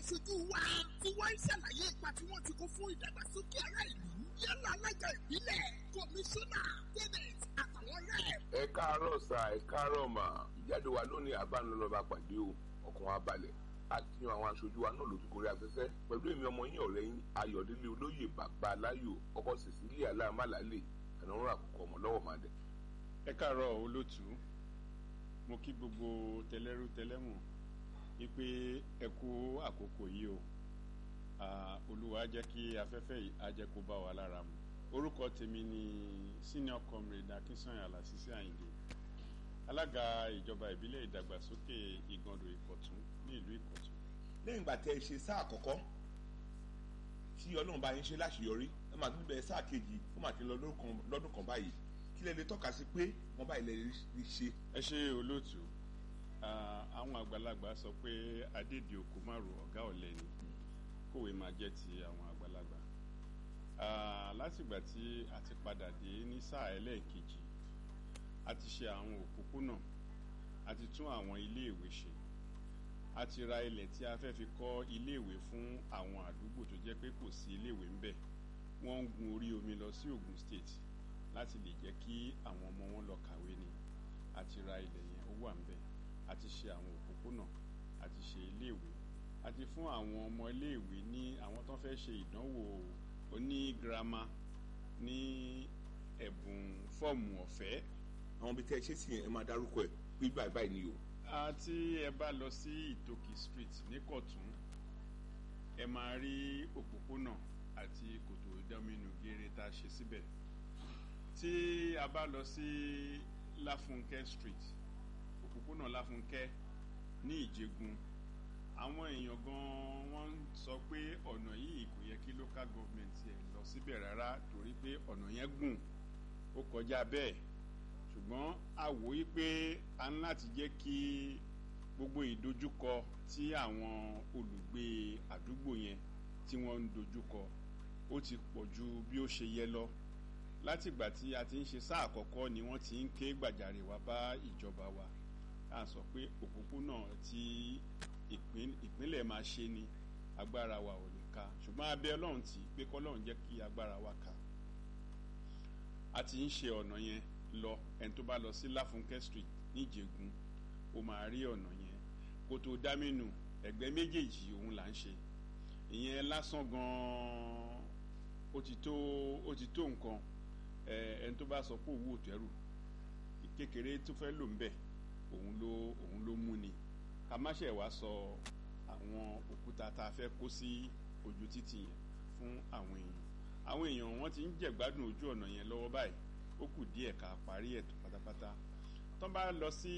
aṣojú wa tí wọ́n ń ṣàlàyé ipa tí wọ́n ti kó fún ìdàgbàsókè ará ìlú yálà alága ìbílẹ̀ kọmíṣánná tẹ́nẹ̀t àtàwọn rẹ̀. ẹ káàárọ̀ sà ẹ káàárọ̀ mà ìjáde wa lónìí àbánilọ́ba pàdé o ọkàn wa balẹ̀ àti yan àwọn aṣojú wa náà lójú gorí afẹ́fẹ́ pẹ̀lú èmi ọmọ yín ọ̀rẹ́ yín ayọ̀délé olóyè bàbá aláyò ọkọ̀ cecilia aláàmàlálè ànáwó àkókò ọmọ lọ́wọ́ máa dẹ̀. ẹ káàárọ̀ olótú mo kí gbogbo tẹlẹ́rú tẹlẹ́mù wípé ẹ kú àkókò yìí o olúwa jẹ́ kí afẹ́fẹ́ yìí á jẹ́ kó bá wa lára mu orúkọ tèmi ni senior comrade akínsànyà lásìsí àyìndé alága ìjọba ìbílẹ̀ ìdàgbàsókè ìgàndò ìkọ̀tún ní ìlú ìkọ̀tún. lẹ́yìn ìgbà tẹ́ ẹ ṣe sáà àkọ́kọ́ tí ọlọ́run bá yín ṣe láṣeyọrí ẹ máa tún bẹ̀rẹ̀ sáà kejì ó máa ti lọ lọ́dún kan báyìí kí lẹ lè tọ́ka sí pé wọ́n báyìí lè rí ṣe. ẹ ṣe olóòtú àwọn àgbàlagbà sọ pé adédè òkú márùn ọ̀gá ọ̀lẹ ni kòwé máa jẹ́ ti àwọn àgbàlagbà látìgbà tí a ti padà dé ní sáà ẹlẹ́ẹ̀kejì a ti ṣe àwọn òpópónà a ti tún àwọn iléèwé ṣe a ti ra ilẹ̀ tí a fẹ́ fi kọ́ iléèwé fún àwọn àdúgbò tó jẹ́ pé kò sí iléèwé ńbẹ̀ wọ́n ń gun orí omi lọ sí Ògùn state láti lè jẹ́ kí àwọn ọmọ wọn lọ kàwé ni a ti ra ilẹ̀ yẹn ó wà ńbẹ̀ a ti ṣe àwọn òpópónà a ti ṣe iléèwé a ti fún àwọn ọmọ iléèwé ní àwọn tó fẹ́ ṣe ìdánwò oní girama ní ẹ̀bùn fọ́ọ̀mù ọ̀fẹ́ àwọn ibi tẹ́ ẹ ṣe sí yẹn ẹ máa dárúkọ ẹ pé báyìí báyìí ni o. àti ẹ bá lọ sí ìtòkì street ní kọ̀tún ẹ máa rí òpópónà àti kòtò ìdáminú geere tá a ṣe síbẹ̀ tí a bá lọ sí láfúnkẹ́ street òpópónà láfúnkẹ́ ní ìjẹgun àwọn èèyàn gan wọ́n ń sọ pé ọ̀nà yìí kò yẹ kí local government ẹ̀ lọ síbẹ̀ rárá torí pé ọ̀nà yẹn gùn ó kọjá bẹ́ẹ̀ ṣùgbọ́n a wò í pé a ń láti jẹ́ kí gbogbo ìdojúkọ tí àwọn olùgbé àdúgbò yẹn tí wọ́n ń dojúkọ ó ti pọ̀ ju bí ó ṣe yẹ lọ látìgbà tí a ti ń ṣe sáà àkọ́kọ́ ni wọ́n ti ń ké gbàjarè wá bá ìjọba wa a sọ pé òpópónà tí ìpínlẹ̀ máa ṣe ni agbára wa ò lè ka ṣùgbọ́n abẹ́ ọlọ́run tí pé kọ́lọ́run jẹ́ kí agbára wa ka a ti ń ṣe ọ̀nà yẹn lọ ẹni tó bá lọ sí láfúnkẹ́ street níjẹ̀gùn ó máa rí ọ̀nà yẹn kòtò dámínù ẹ̀gbẹ́ méjèèjì òun là ń ṣe ìyẹn lásán gan-an ó ti tó ó ti tó nǹkan ẹni tó bá sọ pé òwú òtẹ́rù kékeré tó fẹ́ lò ń bẹ̀ òun ló òun ló mú ni ká má ṣe wá sọ àwọn òkúta tá a fẹ́ kó sí ojú títì yẹn fún àwọn èèyàn àwọn èèyàn wọn ti ń jẹ̀gbádùn ojú ọ̀nà yẹn lọ́wọ́ báyìí ó kù díẹ̀ ká parí ẹ̀ tó pátápátá tó bá lọ sí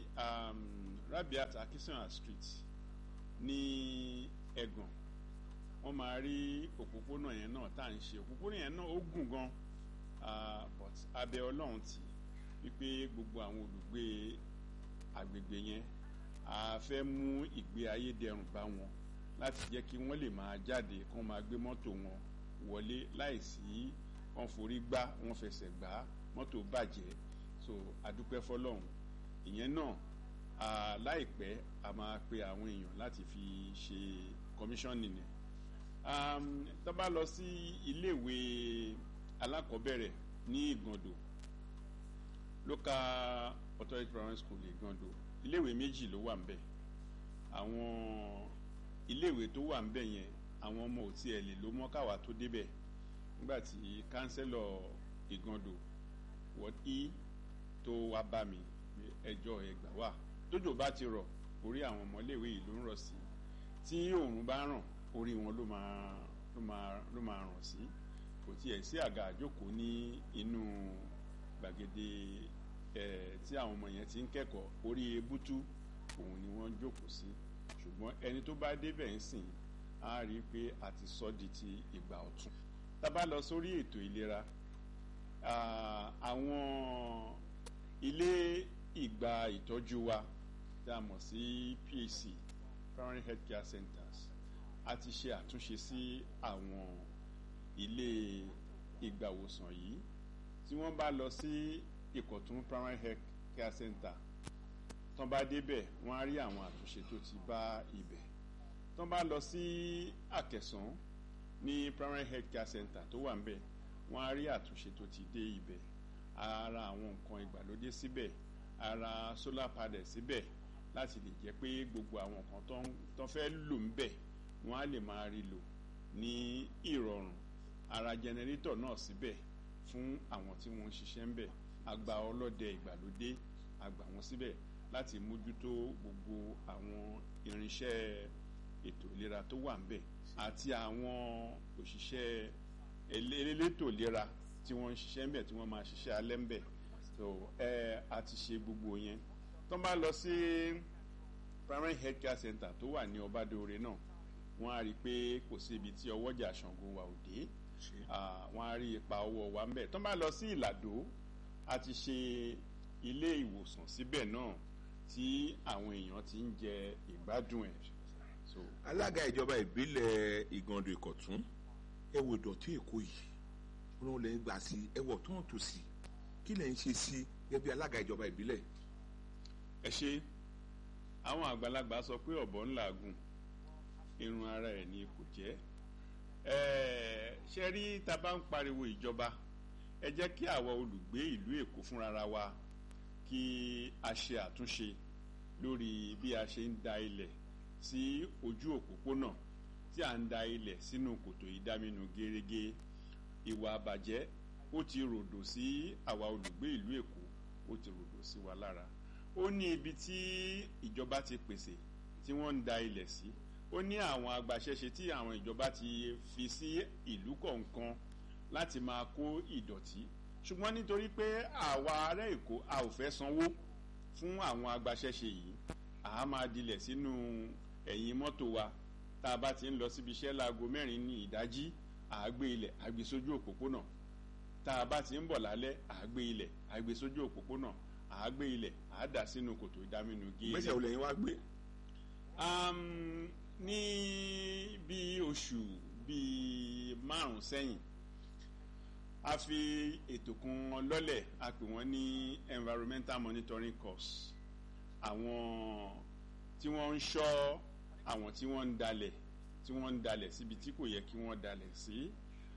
Rabiat Akínsànyà street ní Ẹ̀gàn wọ́n máa rí òpópónà yẹn náà tá à ń ṣe òpópónà yẹn náà ó gùn gan but abẹ Ọlọ́run tì wípé gbogbo àwọn olùgbé agbègbè yẹn a fẹ́ mú ìgbé ayé dẹrùn bá wọn láti jẹ́ kí wọ́n lè máa jáde kí wọ́n máa gbé mọ́tò wọn wọlé láìsí wọ́n forí gbá wọ́n fẹsẹ̀ gbá mọ́tò bàjẹ́ so adúpẹ́ fọlọ́run ìyẹn náà láìpẹ́ a máa pe àwọn èèyàn láti fi ṣe commissioning ni tó bá lọ sí iléèwé alákọ̀ọ́bẹ̀rẹ̀ ní Ìgàndò local authority primary school Ìgàndò iléèwé méjì ló wà ń bẹ̀ àwọn iléèwé tó wà ń bẹ̀ yẹn àwọn ọmọ ò tiẹ̀ lè ló mọ́ káwa tó débẹ̀ nígbà tí kánsẹ́lọ̀ Ìgàndò wọ́n í tó wá bá mi ẹjọ́ ẹgbà wà tójò bá ti rọ̀ orí àwọn ọmọléèwé yìí ló ń rọ̀ sí tí òòrùn bá ràn orí wọn ló máa ló máa ló máa ràn sí kò tiẹ̀ sí àga àjókòó ní inú gbàgede ẹ̀ tí àwọn ọmọ yẹn ti ń kẹ́kọ̀ọ́ orí ebútú òun ni wọ́n jókòó sí ṣùgbọ́n ẹni tó bá débẹ̀ ń sìn á rí i pé a ti sọ di ti ìgbà ọ̀tun tá a bá lọ sórí ètò ìlera àwọn ilé ìgbà ìtọ́jú wa tí a mọ̀ sí PHC primary health care centers a ti ṣe àtúnṣe sí àwọn ilé ìgbàwòsàn yìí tí wọ́n bá lọ sí Ìkọ̀tún primary health care center tán bá débẹ̀ wọ́n á rí àwọn àtúnṣe tó ti bá ibẹ̀ tó bá lọ sí àkẹsàn ní primary health care center tó wà ńbẹ̀ wọ́n á rí àtúnṣe tó ti dé ibẹ̀ ara àwọn nǹkan ìgbàlódé síbẹ̀ ara solar panel síbẹ̀ láti lè jẹ́ pé gbogbo àwọn nǹkan tó ń tó fẹ́ lò ńbẹ̀ wọ́n á lè máa rí lò ní ìrọ̀rùn ara jẹnẹrétọ̀ náà síbẹ̀ fún àwọn tí wọ́n ń ṣiṣẹ́ ńbẹ̀ àgbà ọlọ́dẹ ìgbàlódé àgbà wọn síbẹ̀ láti mójútó gbogbo àwọn irinṣẹ́ ètò ìlera tó wà ńbẹ̀ àti àwọn òṣìṣẹ́ elétò ìlera tí wọ́n ń ṣiṣẹ́ ńbẹ̀ tí wọ́n máa ṣiṣẹ́ alẹ́ ńbẹ̀ so ẹ a ti ṣe gbogbo yẹn tó bá lọ sí primary health care center tó wà ní ọbádóore náà wọ́n á rí i pé kò sí ibi tí ọwọ́jà Ṣàngó wa ò dé wọ́n á rí ipa ọwọ́ wa ńbẹ̀ tó bá lọ sí Ìlàdó a ti ṣe ilé ìwòsàn síbẹ̀ náà tí àwọn èèyàn ti ń jẹ ìgbádùn ẹ̀. So, alága ìjọba ìbílẹ̀ ìgàndò ìkọ̀tún ẹ wo ìdọ̀tí èkó yìí wọn lè gbà sí ẹ wọ̀ tó ń tò sí kí lẹ̀ ń ṣe sí gẹ́gẹ́ bí alága ìjọba ìbílẹ̀. ẹ ṣe àwọn àgbàlagbà sọ pé ọ̀bọ ń làágùn irun ara ẹ̀ ni kò jẹ́ ṣe rí tá a bá ń pariwo ìjọba ẹ jẹ́ kí àwa olùgbé ìlú èkó fúnra wa kí a ṣe àtúnṣe lórí bí a ṣe ń da ilẹ̀ sí ojú òpópónà tí a ń da ilẹ̀ sínú kòtò ìdáminú gẹ́rẹ́gẹ́ ìwà àbàjẹ́ ó ti ròdò sí àwa olùgbé ìlú èkó ó ti ròdò sí wa lára ó ní ibi tí ìjọba ti pèsè tí wọ́n ń da ilẹ̀ sí ó ní àwọn agbaṣẹ́ṣe tí àwọn ìjọba ti fi sí ìlú kọ̀ọ̀kan láti máa kó ìdọ̀tí ṣùgbọ́n nítorí pé àwa ará èkó a ò fẹ́ sanwó fún àwọn agbaṣẹ́ṣe yìí àá máa dilẹ̀ sínú ẹ̀yìn mọ́tò wa tá a bá ti ń lọ síbi iṣẹ́ láago mẹ́rin ní ìdájí àágbé ilẹ̀ àgbé sójú òpópónà tá a bá ti ń bọ̀ lálẹ́ àágbé ilẹ̀ àgbé sójú òpópónà àágbé ilẹ̀ àádà sínú kòtò ìdáminú géèrè. gbèsè olè yín wá gbé. ní bí oṣù bíi márùn sẹ́yìn a fi ètò kan lọ́lẹ̀ a pè wọ́n ní environmental monitoring course àwọn tí wọ́n ń ṣọ́ àwọn tí wọ́n ń dalẹ̀ tí wọ́n ń dalẹ̀ síbi tí kò yẹ kí wọ́n dalẹ̀ sí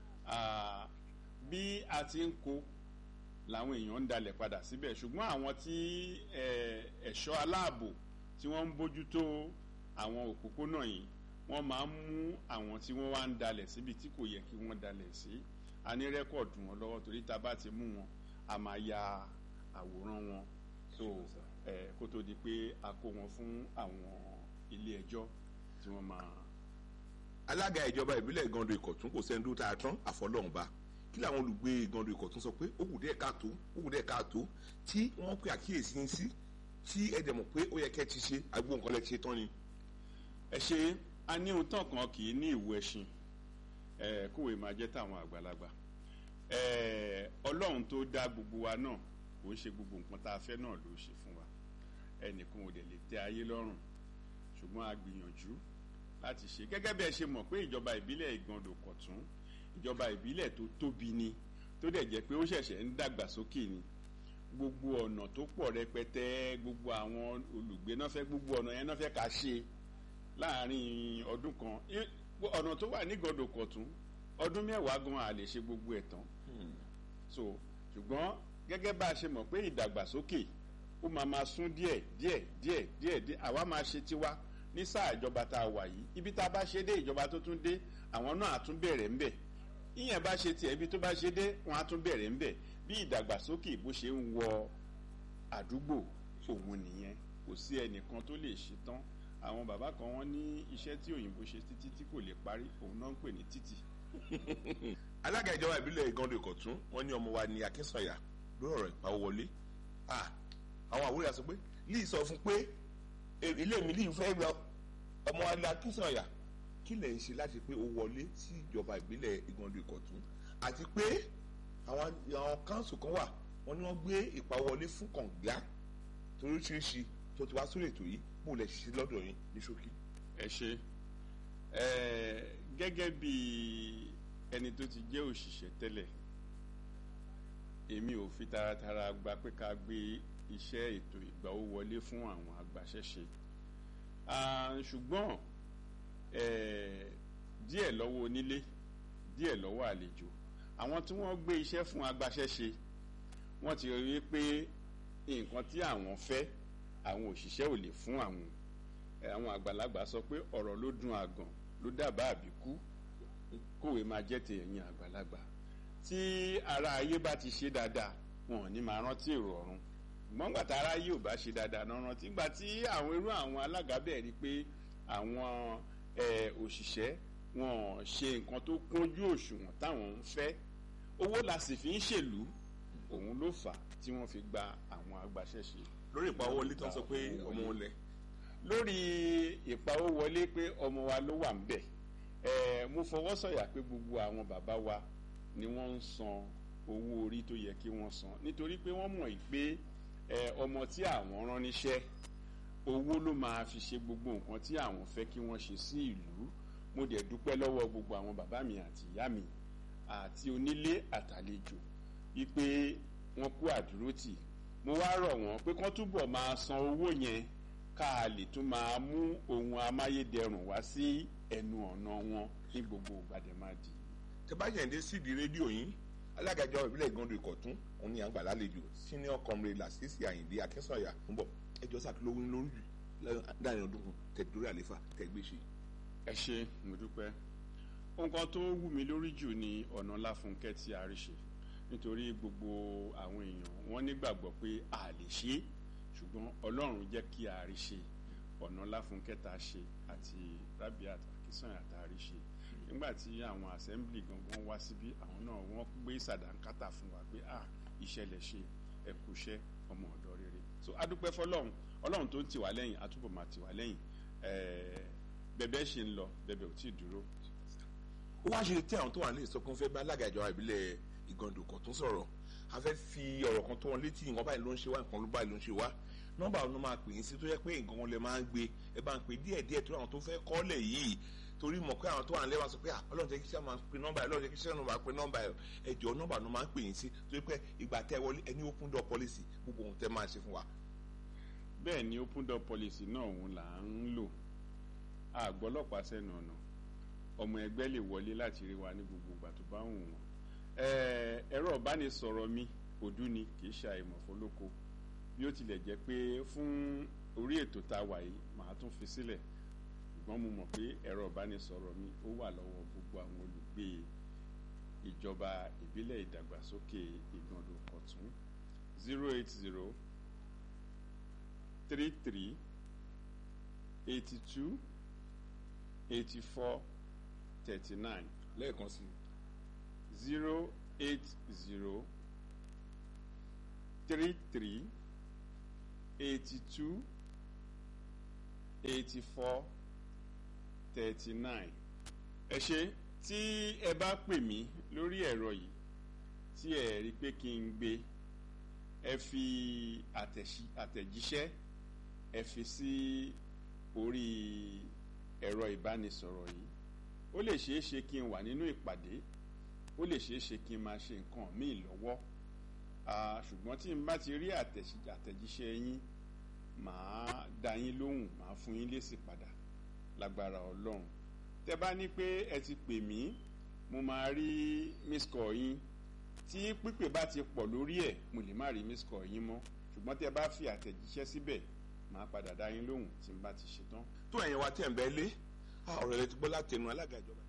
bí a ti ń kó làwọn èèyàn ń dalẹ̀ padà síbẹ̀ ṣùgbọ́n àwọn tí ẹ̀ṣọ́ aláàbò tí wọ́n ń bójútó àwọn òpópónà yìí wọ́n máa ń mú àwọn tí wọ́n wá ń dalẹ̀ síbi tí kò yẹ kí wọ́n dalẹ̀ sí a ní rẹ́kọ̀dù wọn lọ́wọ́ torí tá a bá ti mú wọn a máa ya àwòrán wọn so ẹ kó tó di pé a kó wọn fún àwọn ilé ẹjọ́ tí wọ́n máa. alága ìjọba ìbílẹ̀ ìgàndò ìkọ̀tún kò sẹ́ni tó tá a tán àfọlọ́hùnba kí làwọn olùgbé ìgàndò ìkọ̀tún sọ pé ó kù díẹ̀ káàtó ó kù díẹ̀ káàtó tí wọ́n pe àkíyèsí yín sí tí ẹ dẹ̀ mọ̀ pé ó yẹ kẹ́ ti ṣe agbó nǹkan lẹ́ ti ṣe tán ni. ẹ ṣe a ní ohun tán kan kì í ní ìwú ẹṣin ẹ kówé máa jẹ́ táwọn àgbàlagbà ẹ ọlọ́run tó dá gbogbo wa náà kò ń ṣe gbogbo nǹkan tá a fẹ́ náà ló ṣe fún wa ẹnìkan ò dẹ̀ lè tẹ́ ayé lọ́rùn ṣùgbọ́n a gbìyànjú láti ṣe gẹ́gẹ́ bí ẹ ṣe mọ̀ pé ìjọba ìbílẹ̀ ìgàndò kọ̀tún ìjọba ìbílẹ̀ tó tóbi ni tó dẹ̀ jẹ́ pé ó ṣẹ̀ṣẹ̀ ń dàgbà sókè ni gbogbo ọ̀nà tó pọ̀ rẹpẹtẹ gbogbo àwọn olùgbé náà fẹ́ gbogbo ọ̀nà yẹn náà fẹ́ ká ṣe láàrin ọdún kan ọ̀nà tó wà ní ìgàndò kọ̀tún ọdún mẹ́wàá gan a lè ṣe gbogbo ẹ̀ tán so ṣùgbọ́n gẹ́gẹ́ bá a ṣe mọ̀ pé ìdàgbàsókè ó máa máa sún díẹ̀ díẹ̀ díẹ̀ díẹ̀ díẹ̀ àwa máa ṣe tiwa ní sáà ìjọba tá a wà yìí ibi tá a bá ṣe dé ìjọba tó tún dé àwọn náà á tún bẹ̀rẹ̀ ńbẹ̀ ìyẹn bá ṣe tiẹ̀ ibi tó bá ṣe dé wọn á tún bẹ̀rẹ̀ ńbẹ̀ bí ìdàgbàsókè bó ṣe ń wọ àdúgbò òun nìyẹn kò sí ẹnìkan tó lè ṣe tán àwọn bàbá kan wọ́n ní iṣẹ́ tí òyìnbó ṣe títí tí kò lè parí òun náà ń pè ní títì alága ìjọba ìbílẹ̀ ìgàndò ìkọ̀tún wọ́n ní ọmọ wa ní akínsọ̀yà lórí ọ̀rọ̀ ìpawówọlé àwọn àwòrán sọ pé líì sọ fún pé ilé mi líì fẹ́ gba ọmọ wa ní akínsọ̀yà kí lẹ̀ ń ṣe láti pé ó wọlé sí ìjọba ìbílẹ̀ ìgàndò ìkọ̀tún àti pé àwọn àwọn káńsù kan wà wọ́n ní wọ́n gbé ìpawówọlé fún kànga toríṣiríṣi tó ti wá sórí ètò yìí bó lẹ̀ ṣiṣẹ́ lọ́dọ̀ yín ní ṣókí. ẹ ṣe gẹ́gẹ́ bíi ẹni tó ti jẹ́ òṣìṣẹ́ tẹ́lẹ̀ èmi ò fi taratara gba pé ká gbé iṣẹ́ ètò ìgbàwó wọlé fún àwọn agbaṣẹ́ṣe ṣùgbọ́n eh, díẹ̀ lọ́wọ́ onílé díẹ̀ lọ́wọ́ àlejò àwọn tí wọ́n gbé iṣẹ́ fún agbaṣẹ́ṣe wọ́n ti rí i pé nǹkan tí àwọn fẹ́ àwọn òṣìṣẹ́ ò lè fún àwọn Eh, àwọn àgbàlagbà sọ pé ọ̀rọ̀ ló dùn àgàn ló dábàá àbíkú kòwé máa jẹ́ tèèyàn àgbàlagbà tí ara ayé bá ti ṣe dáadáa wọn ò ní máa rántí èrò ọ̀run ṣùgbọ́n gbàtà ara ayé ò bá ṣe dáadáa náà rántí gbà tí àwọn irú àwọn alága bẹ́ẹ̀ rí pé àwọn eh, òṣìṣẹ́ wọn ò ṣe nǹkan tó kúnjú òṣùwọ̀n táwọn ń fẹ́ owó la sì fi ń ṣèlú òun ló fà á tí wọ́n fi gba àwọn agbaṣẹ́ṣe lórí ìpawọlé tó ń sọ pé ọmọ wọn lẹ lórí ìpawówọlé pé ọmọ wa ló wà ń bẹ̀ ẹ̀ mo fọwọ́ sọ̀yà pé gbogbo àwọn bàbá wa ni wọ́n ń san owó orí tó yẹ kí wọ́n san nítorí pé wọ́n mọ̀ pé ẹ̀ ọmọ tí àwọn rán níṣẹ́ owó ló máa fi ṣe gbogbo nǹkan tí àwọn fẹ́ kí wọ́n ṣe sí ìlú mo dẹ̀ dúpẹ́ lọ́wọ́ gbogbo àwọn bàbá mi àti ìyá mi àti onílé àtàlejò wípé wọ́n kú àdúrótì mo wá rọ̀ wọ́n pé kán túbọ̀ máa san owó yẹn ká a lè tún máa mú ohun amáyédẹrùn wá sí ẹnu ọ̀nà wọn ní gbogbo gbàdémàdì. tẹ bá yẹn dé sídìí rédíò yín alága ìjọba ìbílẹ̀ ìgànnì ìkọ̀tún òun ni à ń gbà lálejò senior comrade lasisi ayinde akínsọ̀yà ń bọ̀ ẹjọ́ sàkílówó ní lórí jù láàrin ọdún kan tẹ̀dúrí àlefa tẹ̀gbéṣe. ẹ ṣe mo dúpẹ́ nǹkan tó wù mí lórí jù ni ọ̀nà láfúnkẹ́ tí a rí ṣe nítorí gbogbo àwọn èèyàn wọ́n nígbàgbọ́ pé a lè ṣe é ṣùgbọ́n ọlọ́run jẹ́ kí a rí ṣe ọ̀nà láfúnkẹ́ tá a ṣe àti rabiat akínsọ̀yà tá a rí ṣe nígbà tí àwọn assembly gangan wá síbí àwọn náà wọ́n gbé sàdánkátà fún wa pé ah ìṣẹ̀lẹ̀ ṣe ẹ̀kúṣẹ́ ọmọ ọ̀dọ́ rere so adúpẹ́ fọlọ́run ọlọ́run tó ń tì wá lẹ́yìn àtúbọ̀ máa tì wá lẹ́yìn bẹ̀bẹ̀ ṣe ń lọ bẹ̀bẹ̀ ò tí ì dúró. ó wá ṣe tí àwọn tó wà ní ìsọkún fẹ́ bá alága ìjọba ìbílẹ̀ ìgànnì ìkọ̀tún sọ̀rọ̀ a fẹ́ fi ọ̀rọ̀ kan tó wọn létí nǹkan báyìí ló ń ṣe wá nǹkan ló báyìí ló ń ṣe wá nọ́mbà ọ̀nà máa pè é sí tó yẹ pé nǹkan wọn lè máa ń gbé ẹ bá ń pè díẹ̀ díẹ̀ tó àwọn tó fẹ́ kọ́lẹ̀ yìí torí mọ̀ pé àwọn tó wà nílẹ̀ wá sọ pé ọlọ́run jẹ́ kí sẹ́ máa pe nọ́mbà ẹ̀ ọlọ́run jẹ́ kí sẹ́ máa pe nọ́mbà ẹ̀ ẹ jọ nọ́mbà ọ̀nà máa ń pè é sí tó yẹ pé ìgbà tẹ́ wọlé ẹni open door policy gbogbo ohun tẹ́ máa ṣe fún wa. bẹ́ẹ̀ ni open door policy náà òun là ń lò àgbọ́lọ́pàá sẹ́nu ọ̀nà ọmọ ẹgbẹ́ lè wọlé láti rí wa ní gbogbo ìgbà tó bá wù wọ́n ẹ̀rọ ìbánisọ̀rọ̀ mi òdú ni kì í ṣe àìmọ̀fólóko bí ó tilẹ̀ jẹ́ pé fún orí ètò tá a wà yìí màá tún fi sílẹ̀ ṣùgbọ́n mo mọ̀ pé ẹ̀rọ ìbánisọ̀rọ̀ mi ó wà lọ́wọ́ gbogbo àwọn olùgbé ìjọba ìbílẹ̀ ìdàgbàsókè ìgbọ̀ndọ̀ kọ̀tún zero eight zero three three eighty two eighty four thirty nine lẹ́ẹ̀kan sí zero eight zero three three eighty two eighty four thirty nine ẹ ṣe tí ẹ bá pè mí lórí ẹ̀rọ yìí tí ẹ rí pé kí n gbé ẹ fi àtẹ̀jíṣẹ́ ẹ fi sí orí ẹ̀rọ ìbánisọ̀rọ̀ yìí ó lè ṣeé ṣe kí n wà nínú ìpàdé ó lè ṣeé ṣe kí n máa ṣe nǹkan míì lọ́wọ́ ṣùgbọ́n tí n bá ti rí àtẹ̀jíṣẹ́ yín màá dá yín lóhùn màá fún yín lésì padà lágbára ọlọ́run tẹ́ bá ní pé ẹ ti pè mí mo máa rí miss call yín tí pípè bá ti pọ̀ lórí ẹ̀ mo lè má rí miss call yín mọ́ ṣùgbọ́n tẹ́ bá fi àtẹ̀jíṣẹ́ síbẹ̀ màá padà dá yín lóhùn tí n bá ti ṣetán. tó ẹ̀yin wa tẹ̀ ń bẹ́ lé ọ̀rọ̀ rẹ̀ ti gbọ́ látẹnu alága ìjọba.